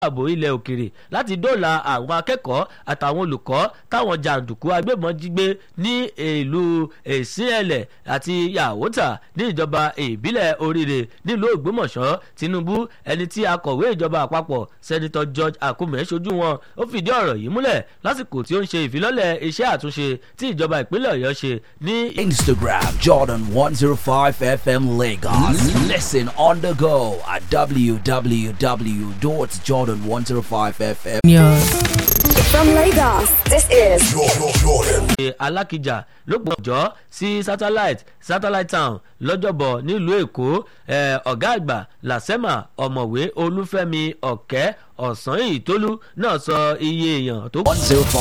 ààbò ilẹ̀ òkèrè láti dóòlà àwọn akẹ́kọ̀ọ́ àtàwọn olùkọ́ táwọn jàǹdùkú agbébọn jí gbé ní ìlú èsìẹ̀lẹ̀ àti yàwótà ní ìjọba ìbílẹ̀ oríire nílùú ògbómọ̀ṣọ́ tinubu ẹni tí akọ̀wé ìjọba àpapọ̀ sẹ́nitọ́ george akume ṣojú wọn ó fìdí ọ̀rọ̀ yìí múlẹ̀ lásìkò tí ó ń ṣe ìfilọ́lẹ̀ iṣẹ́ àtúnṣe tí ìjọba ìpínlẹ̀ ọ̀yọ́ ṣe ní. Instagram Jordan 105 FM Lagos. Listen on the go at www.jordan105fm. From Lagos, this is ṣe alákìjà lópin ọjọ́ sí satellite satellite town lọ́jọ́bọ̀ nílùú èkó eh, ọ̀gá àgbà làsẹ́mà ọ̀mọ̀wé olúfẹ́mi ọ̀kẹ́ ọ̀sán ìtólú náà sọ iye èèyàn tó. 105